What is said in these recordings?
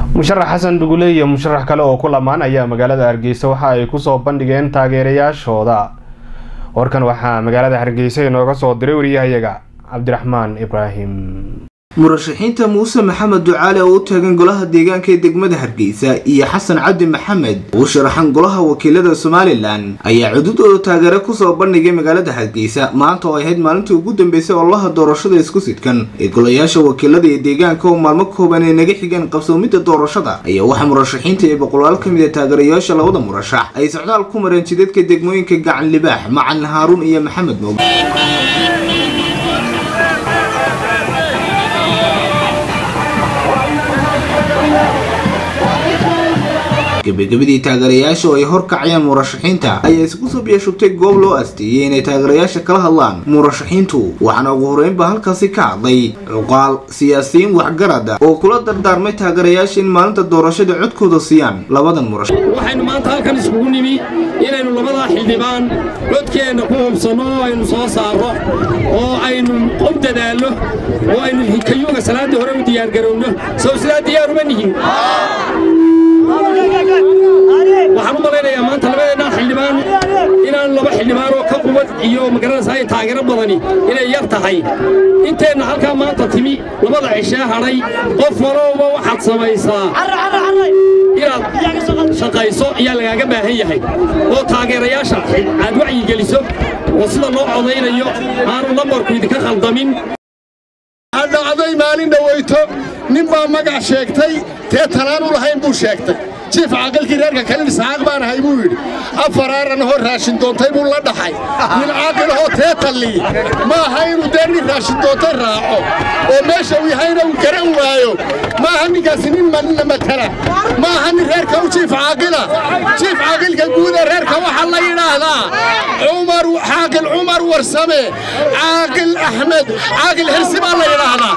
musharax xasan dhugule iyo musharax kale oo ku lamaan ayaa magaalada hargeysa waxa ay kusoo bandhigeen taageerayaashooda warkan waxaa magaalada hargeysa inooga soo diray wariyahayaga cabdiraxmaan ibraahim murashaxiinta muuse maxamed ducaale oo u taagan golaha deegaanka ee degmada hargeysa iyo xasan cabdi maxamed oo u sharaxan golaha wakiilada somalilan ayaa cududooda taageere kusoo bandhigay magaalada hargeysa maanta oo ay ahayd maalintii ugu dambeysay ololaha doorashada isku sidkan ee golayaasha wakiilada iyo deegaanka oo maalmo kooban ay naga xigeen qabsoomidda doorashada ayaa waxaa murashaxiinta iyo boqolaal ka mid a taageerayaasha labada murashax ay socdaal ku mareen jidadka degmooyinka gacan libaax macalin haaruun iyo maxamed moog gabagabadii taageerayaasha oo ay horkacayaan murashaxiinta ayaa isku soo biyashubtay goob loo asteeyey inay taageerayaasha kala hadlaan murashaxiintu waxaana ugu horeynba halkaasi ka hadlay cuqaal siyaasiyiin waxgarad oo kula dardaarmay taageerayaasha in maalinta doorashada codkooda siiyaan labadan murashax waxaynu maanta halkan iskugu nimi inaynu labadaa xildhibaan codkeenna ku hubsanno oo aynu soo saarro oo aynu qof dadaallo oo aynu kayuuga salaaddii hore u diyaargarowno sow sidaa diyaaruma nihin waxaan u malaynayaa maanta labadeennaa xildhibaan inaan laba xildhibaan oo ka qubad iyo magaranaysaa ay taageero badani inay yar tahay inteenna halkaa maanta timi labada cishee hadhay qof walowba waxaad samaysaa inaad shaqayso ayaa lagaaga baahan yahay oo taageerayaasha aad wacyigeliso oo sida loo codaynayo aanu lambarku idinka khaldamin dhacday maalin dhawayto nin baa magac sheegtay tee talaanu lahayn buu sheegtay jiif caaqilkii reerka kalin isxaaq baan ahay buu yidhi afar aaran hoo raashin doontay buu la dhaxay nin caaqil ahoo tee talliy ma aha inuu dee nin raashin doontay raaco oo meesha uu yahayna uu garan waayo ma aha ninkaasi nin manina matala ma aha nin reerka u jiif caaqila jiif caaqilka guud ee reerka waxaa la yidhaahdaa cumar caaqil cumar warsame caaqil axmed caaqil xirsi baa la yidhaahdaa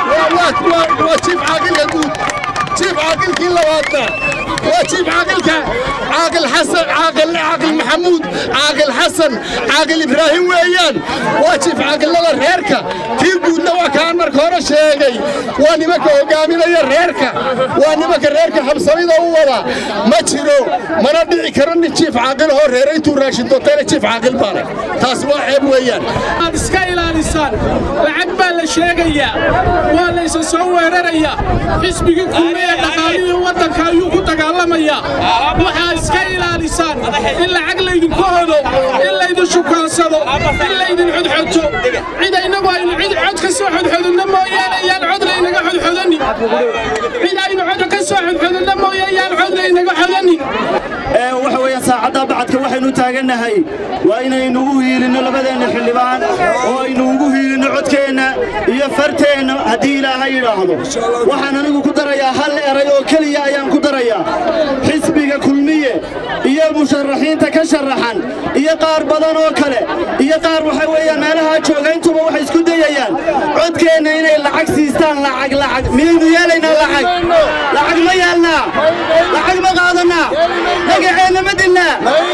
waa jiif caaqilka guud jiif caaqilkii labaadna waa jiif caaqilka caaqil xasan caaqil caaqil maxamuud caaqil xasan caaqil ibraahim weeyaan waa jiif caaqilada reerka kii guudna waa kaan marka hore sheegay waa nimanka hogaaminaya reerka waa nimanka reerka habsamida u wada ma jiro mana dhici karo nin jiif caaqil ahoo reere intuu raashin doontayna jiif caaqil baale taasi waa ceeb weeyaan aad iska ilaalisaan lacag baa la sheegayaa waa laysa soo weerarayaa xisbigii kulmiye dhaqaalihii waddanka ayuu ku dagaalamayaa waxaa iska ilaalisaan in lacag laydinku hodo in laydin shukaansado in laydin xodxoto cid innagu aynu cid cod ka soo xodxodinno mooyaane yaan cod laynaga xodxodanin cid aynu cod ka soo xodxodinno mooyaane yaan cod laynaga xodanin waxa weeye saacadda bacadka waxaynu taagannahay waa inaynu u hiilinno labadeenna xildhibaan oo aynu ugu hiilinno codkeenna iyo farteenna haddii ilaahay yidhaahdo waxaan anigu ku darayaa hal eray oo keliya ayaan ku darayaa xisbiga kulmiye iyo musharaxiinta ka sharaxan iyo qaar badan oo kale iyo qaar waxa weeyaan meelahaa jooga intuba waxay isku dayayaan codkeenna inay lacag siistaan lacag lacag miyaynu yeelaynaa lacag lacag ma yeelnaa lacag ma qaadannaa magaceenna ma dilnaa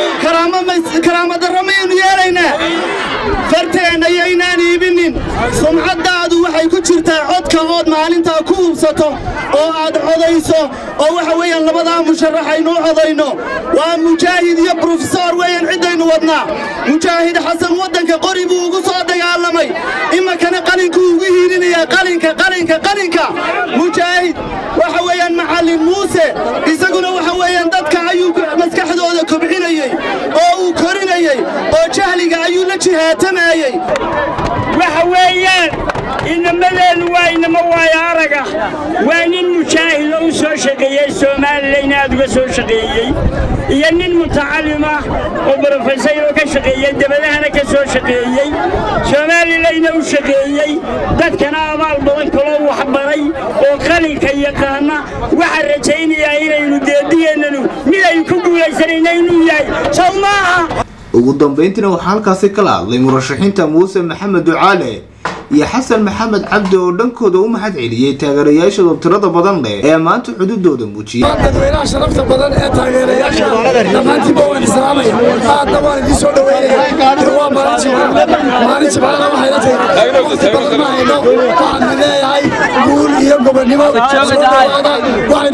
karaama darro mayaynu yeelaynaa farteenna yaynaan iibinin sumcaddaadu waxay ku jirtaa codka ood maalintaa ku hubsato oo aad codayso oo waxa weeyaan labadaa musharax aynu u codayno waa mujaahid iyo brofesor weeyaan ciddaynu wadnaa mujaahid xasan waddanka qori buu ugu soo dagaalamay iminkana qalinkuu ugu hiilinayaa qalinka qalinka qalinka mujaahid waxa weeyaan macallin muuse isaguna waxa weeyaan dadka ayuu maskaxdooda kobcinayey oo uu korinayey oo jahliga ayuu la jihaatamayey waxa weeyaan inamadeennu waa inamo waayo araga waa nin mujaahid oo u soo shaqeeyey soomalilan aad uga soo shaqeeyey iyo nin mutacalim ah oo brofesor oo ka shaqeeyey debadahana ka soo shaqeeyey soomalilayna u shaqeeyey dadkana abaal badan kaloo waxbaray oo qalinka yaqaana waxaan rajaynayaa inaynu deediyeennanu mid aynu ku guulaysanayna inuu yahay sow maaha ugu dambayntiina waxaa halkaasi kala hadlay murashaxiinta muuse maxamed ducaale iyo xasan maxamed cabdi oo dhankooda u mahad celiyey taageerayaashooda tirada badan leh ee maanta xududooda muujiyey dadweynaha sharafta badan ee taageerayaasha dhammaantiinba waan islaamaya aadna waan idiin soo dhaweynaya waa maalin jimcaha maalin jimcahana waxayna tahay waqti badan ma hayno waxaan leeyahay guul iyo gobonnimo soo dhawaada waxaynu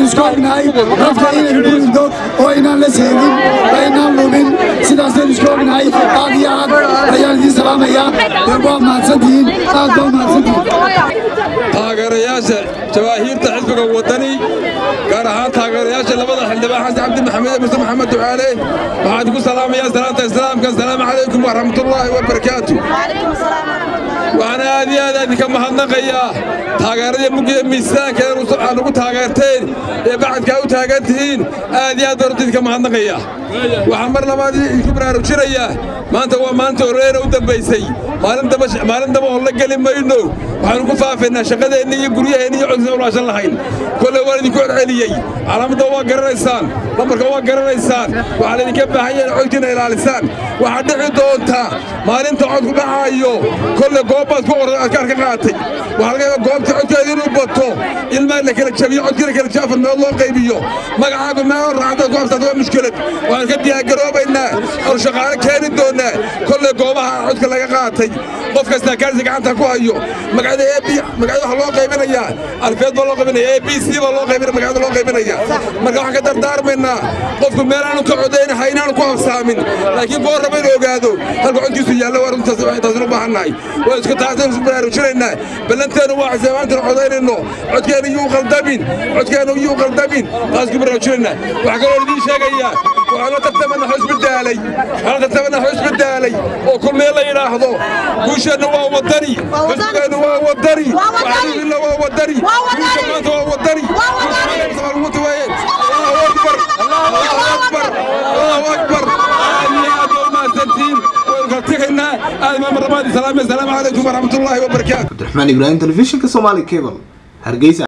isku ognahay dadka inaynu ku ridno oo inaan la seegin aynaan lumin sidaasaynu isku ognahay aad iyo aad ayaan idiin salaamayaa waa mahadsantihiin aad baa mahadsantihiin taageerayaasha jawaahiirta xisbiga wadani gaar ahaan taageerayaasha labada xildhibaan xasan cabdi maxamed iyo muse maxamed ducaale waxaan idinku salaamayaa salaanta islaamka asalaamu calaykum waraxmatullaahi wabarakaatu waxaan aad iyo aad idinka mahadnaqayaa taageeradii mugiya miisaanka aad ugu taageerteen ee bacadkaa u taagan tihiin aad iyo aad baan runta idinka mahadnaqayaa waxaan mar labaad idinku baraarujinayaa maanta waa maalinta horeena u dambaysay maalin daba oo la geli mayno waxaanu ku faafaynaa shaqadeenna iyo guryaheenna iyo codkiisa ulaashan lahayn kolley waan idinku celceliyey calaamadda waa garanaysaan lambarka waa garanaysaan waxaa laydinka baahan yahay codkiina ilaalisaan waxaa dhici doonta maalinta codku dhacaayo kolley goobbaad ku qoran adkaar ka qaatay waxaa laga yaabaa goobta codkeeda inuu bato ilmaa la kala jabiyo codkiina kala jabi afar meelood loo qaybiyo magacaagu meelo raacda ku habsaata waa mushkilad waxaan ka diyaargaroobaynaa oo shaqaale keeni doonaa kolley goobaha codka laga qaatay qof kastaa kaarsi gacanta ku hayo magacada ab magacada waxa loo qaybinayaa alfeed baa loo qaybinaya a b c baa loo qaybinaya magacada loo qaybinaya marka waxaan ka dardaarmaynaa qofku meel aanu ka codaynaha inaanu ku habsaamin laakiin koo raba inuu ogaado halka codkiisu yaallo waa runtaas taasinu u baahannahay waa isku taasaynu isku baraarujinaynaa ballanteenu waa xisaabaantanu codaynayno codkeenu yuu qaldamin codkeenu yuu qaldamin taas isku baraarujinaynaa waxaa kaloo idiin sheegayaa waxaan la tartamana xusbi daalay waxaan la tartamana xusbi daalay oo kulmee la yidhaahdo guusheenna waa wadani xusbigeennu waa wadani waxanuhilla waa wadani guusha maanta waa wadani guusha weeye allahu akbar allahu akbar allahu akbar aad iyo aad waa mahadsantihiin waynu kala tegaynaa aad maa marlabaad islaamiya asalaamu calaykum waraxmatullaahi wabarakaatu cabdiraxmaan ibraahim telefishinka soomaali cable hargeysa